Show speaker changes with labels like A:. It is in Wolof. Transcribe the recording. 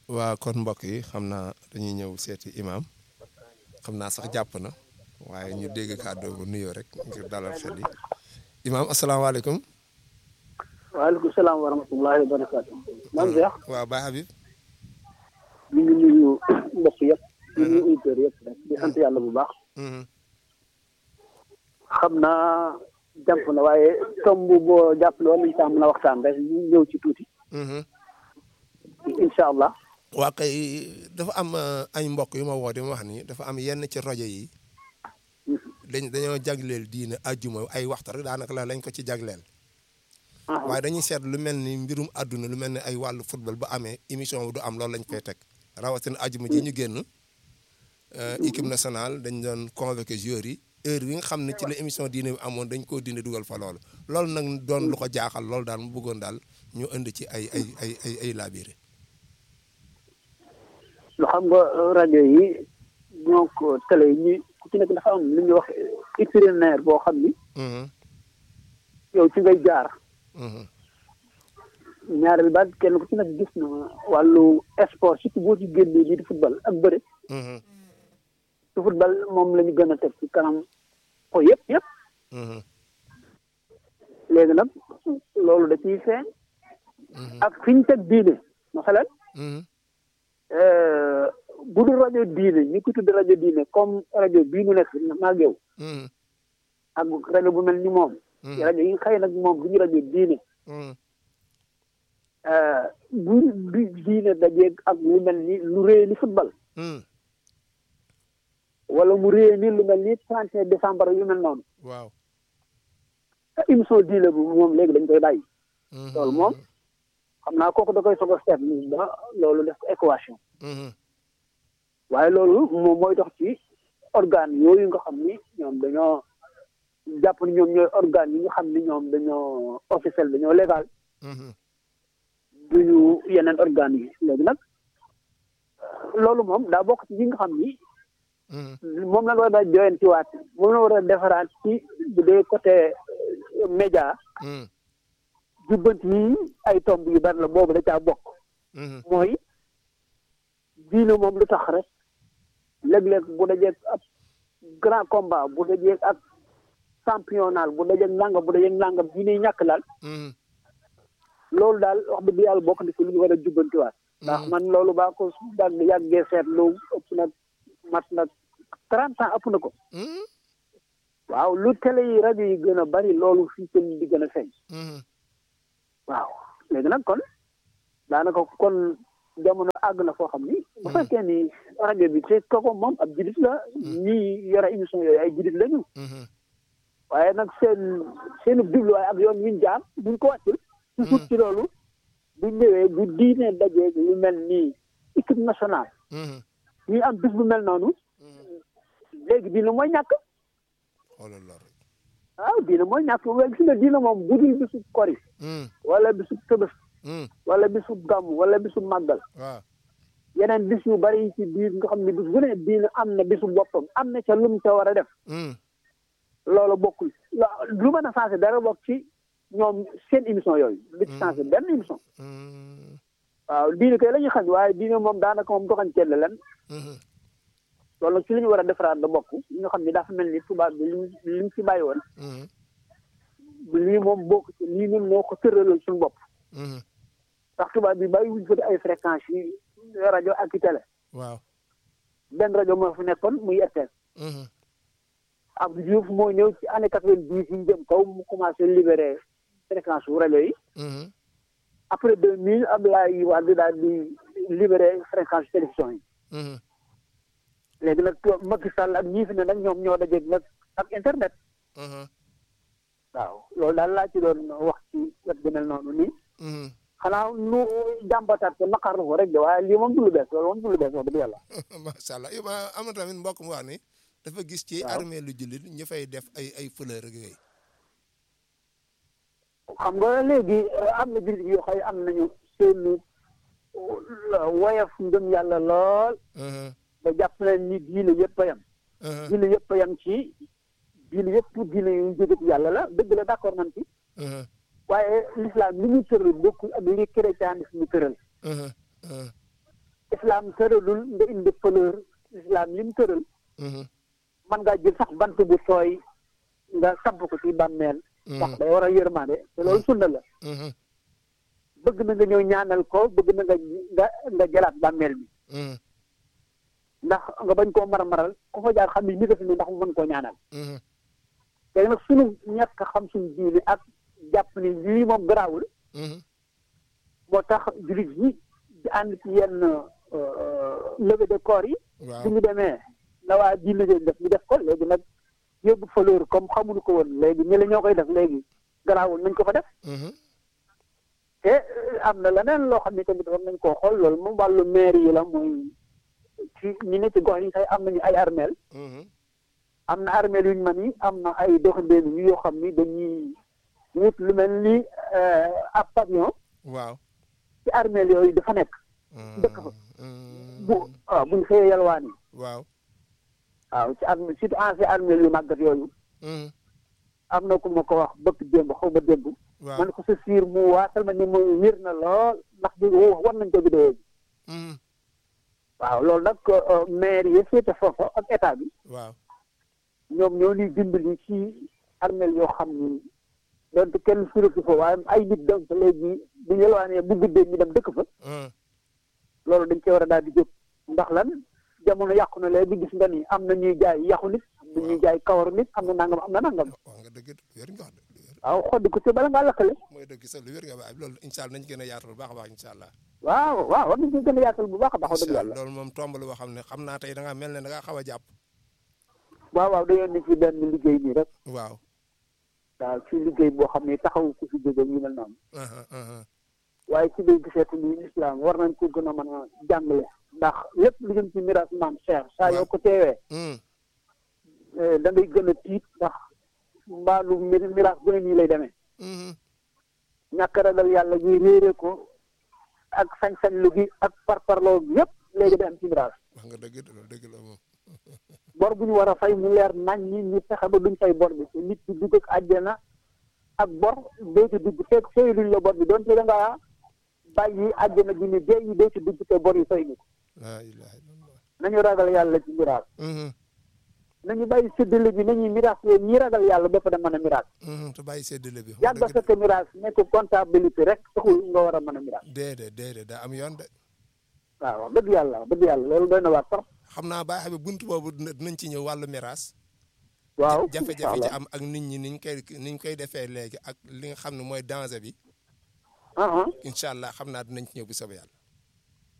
A: waa kon mbokk yi xam naa dañuy ñëw seeti imam xam naa sax jàpp na waaye ñu dégg kàddu bu nuyoo rek ngir dalal xel yi imam asalaamaaleykum.
B: waaleykum salaam wa rahmatullahi wa barakaatu. man Cheikh.
A: waaw Baye Habib.
B: ñu ngi nuyu mbokk yëpp. ñu ngi nuyu auditeurs yëpp rek di sant yàlla bu baax. xam naa jàpp na waaye tomb boo jàpp loolu lañ saa mën a waxtaan rek ñu ñëw ci tuuti. incha allah.
A: waa kay dafa am ay mbokk yu ma woo di ma wax ni dafa am yenn ci rajo yi. dañ dañoo jagleel diine ajjuma ay waxtu rek daanaka la lañ ko ci jagleel. waaye dañuy seet lu mel ni mbirum àdduna lu mel ni ay wàllu football bu amee émission du am loolu lañ fay teg rawatina ajjuma ji ñu génn. équipe nationale dañ doon convoqué joueurs yi heure bi nga xam ne ci la émission diine bi amoon dañ koo dindi dugal fa loolu loolu nag doon lu ko jaaxal loolu daal mu bëggoon daal ñu indi ci ay ay ay ay ay laabire.
B: lu xam nga rajo yi ñoo ko télé yi ñu ku ci nekk dafa am lu ñuy wax itinéraire boo xam ni. yow ci ngay jaar. ñaareel baat kenn ku ci nekk gis na wàllu sport surtout boo ci génnee lii di football ak bëre. ci football moom la ñu gën a teg ci kanam ko yëpp yëpp. léegi nag loolu da ciy feeñ. ak fi ñu teg diine masalan. bu dul rajo diine ñu ko tudd rajo diine comme rajo bii ñu nekk maag yow. ak rajo bu mel ni moom. rajo yi xëy nag moom du ñu rajo diine. bu bi diine dajeeg ak lu mel ni lu rëy ni football. wala mu réy ni lu mel ni trente et un décembre yu mel noonu.
A: waaw.
B: émission diine bu moom léegi dañ koy bàyyi. loolu moom xam naa kooku da koy soog a seet ba loolu def ko équation. waaye loolu moom mooy dox ci organe yooyu nga xam ni ñoom dañoo jàpp ni ñoom ñooy organe yi nga xam ni ñoom dañoo officiel dañoo légal. duñu yeneen organes yi léegi nag loolu moom daa bokk ci yi nga xam ni. moom la war a joyantiwaat moom la war a defaraat ci bu dee côté média. jubbanti yi ay tomb yu bari la boobu da caa bokk. mooy diine moom lu tax rek léeg-léeg bu dajeeg ab grand combat bu dajeeg ak championnat bu dajeeg nangam bu dajeeg nangam diine ñàkk daal. loolu daal wax dëgg yàlla bokk na ci lu ñu war a jubbantiwaat. ndax man loolu baa ko daan yàggee seetlu ëpp na mat na trente ans ëpp na ko. waaw lu télé yi rajo yi gën a bari loolu fii seen di gën a feeñ. waaw léegi nag kon daanaka kon jamono àgg na foo xam ni. bu fekkee ni rajo bi te kooku moom ab jidit la. ñii yore émission yooyu ay jidit lañu. waaye nag seen seenu jubluwaay ak yoon wi ñu jaar buñ ko wàccul. toujours ci loolu bu ñëwee bu diine dajee lu mel nii équipe nationale. ñuy am bis bu mel noonu. léegi diine mooy ñàkk. waaw diine mooy ñàkk waaye gis nga diine moom bu dul bisu kori. wala bisu tëbës. wala bisu gàmm wala bisu màggal. yeneen bis yu bari ci biir nga xam ne bis bu ne diine am na bisu boppam am na ca lum ca war a def. loolu bokkul lu mën a sensé dara bokk ci ñoom seen émission yooyu. lu ci sensé benn émission. waaw diine kay la ñuy xañ waaye diine moom daanaka moom doxañ ceel leen. loolu nag ci li ñu war a defaraat da bokk li nga xam ne dafa mel ni tubaab bi li li mu ci bàyyi woon. lii moom bokk ci lii ñun moo ko tëraloon suñu bopp. ndax tubaab bi bàyyi wuñ fa ay fréquences yi rajo ak i télé.
A: waaw
B: benn rajo moo fi nekkoon muy RTS. Abdou Diouf moo ñëw ci année quatre-vingt-dix yi jëm kaw mu commencé libéré fréquence wu rajo yi. après deux mille Abdoulaye Wade daal di libéré fréquence télévision yi. léegi nag Macky Sall ak ñii fi ne nag ñoom ñoo dajeeg nag ak internet. waaw loolu daal laa ci doon wax ci wet gu mel noonu nii. xanaa nu jàmbataat ko naqarlu ko rek de waaye lii moom du lu bees loolu moom du lu bees wax dëgg yàlla.
A: macha allah yow am na tamit mbokk mu wax ni dafa gis ci armée lu jullit ñu fay def ay ay fleur ak yooyu.
B: xam nga léegi am na jullit yoo xam am nañu seen woyof ngëm yàlla lool. ba jàpp nañ ni diine yëpp a yem. diine yëpp a yem ci diine yëpp diine yu jóge ci yàlla la dëgg la d'accord nañ ci. waaye l'islam li ñu tëral bokkul ak li chrétianisme tëral. islam tëralul nga indi fleur islam lim tëral man ngaa jël sax bant bu tooy nga samp ko ci bàmmeel ndax day war a yërmande te loolu sunna la bëgg na nga ñëw ñaanal ko bëgg na nga nga nga jëlaat bàmmeel bi ndax nga bañ koo mar-maral ku fa jaar xam ni ni ko fi ne ndax mu mën koo ñaanal te nag suñu ñàkk xam suñu diine ak jàpp ni lii moom garaawul moo tax jullit yi di ànd ci yenn levée de corps yi su ñu demee na waa diine jooju def ñu def ko léegi nag yóbbu fleur comme xamuñu ko woon léegi ñi la ñoo koy def léegi garaawul nañ ko fa def te am na leneen loo xam ne tamit war nañ koo xool loolu moom wàllu maire yi la mooy ci ñi ne ci gox yi say am nañu ay armeel am na armeel yuñ man yi am na ay doxandéem yu yoo xam ni dañuy wut lu mel ni ab pavillon
A: waaw
B: ci armeel yooyu dafa nekk dëkk fa bu waaw buñ xëyee yalwaan yi
A: waaw
B: waaw ci armée surtout ancien armeel yu màggat yooyu am na ku ma ko wax bëkk démb xaw ma démb man ko sa siir mu waatal ma ni mu wér na lool ndax bi war nañ ko vidéo bi waaw loolu nag maire yi féete foofa ak état bi
A: waaw
B: ñoom ñoo ñuy dimbali ci armeel yoo xam ni donte kenn suratu fa waaye ay nit donc léegi bu ñu yelwaanee bu guddee ñu dem dëkk fa loolu dañ cee war a daal di jóg ndax lan jamono yàqu na léegi gis nga ni am na ñuy jaay yàqu nit am na ñuy jaay kawaru nit am na nangam am na nangam
A: wax nga dëgg wér nga wax
B: waaw xoddi ko ci bala ngaa lakkale
A: mooy dëgg sa lu wér nga baay loolu incha allah nañ gën a yaatal bu baax a baax incha allah
B: waaw waaw war nañ ko gën a yaatal bu baax a baax wax dëgg yàlla
A: loolu moom tomb la boo xam ne xam naa tey da ngaa mel ne da ngaa xaw a jàpp
B: waaw waaw dañoo ne ci benn liggéey nii rek
A: waaw
B: waaw ci liggéey boo xam ne taxaw ku fi jóge ñu mel noonu waaye ci biir giseetu ni islam war nañ ko gën a mën a jàngale ndax lépp lu jëm ci miraas maam Cheikh saa yoo ko teewee da ngay gën a tiit ndax mbaalu miraas bu ne nii lay demee ñàkk ragal yàlla ñuy réere ko ak sañ-sañ lu gi ak parparloo gi yëpp léegi day am ci miraas
A: wax nga dëgg loolu dëgg la moom
B: bor bu ñu war a fay mu leer nañ ñi ñu fexe ba duñ fay bor bi te nit di dugg ak àjjana ak bor doo ci dugg fekk fay luñ la bor bi doonte da ngaa bàyyi àjjana ji ni dee yi doo ci dugg te bor yi fay ñu ko
A: laa ilaha illallah
B: nañu ragal yàlla ci miraas nañu bàyyi séddale bi nañuy miraas yooyu ñi ragal yàlla ba fa da mën a miraas
A: te bàyyi séddale bi
B: yàgg a fekk miraas nekk comptabilité rek taxul nga war a mën a miraas
A: déedéet déedéet daa am yoon de
B: waaw wax dëgg yàlla wax dëgg yàlla loolu doy na waar trop
A: xam naa baax bi bunt boobu dinañ ci ñëw wàllu miraas
B: waaw
A: jafe-jafe ci am ak nit ñi niñ koy niñ koy defee léegi ak li nga xam ne mooy danger bi incha allah xam naa dinañ ci ñëw bu soobee yàlla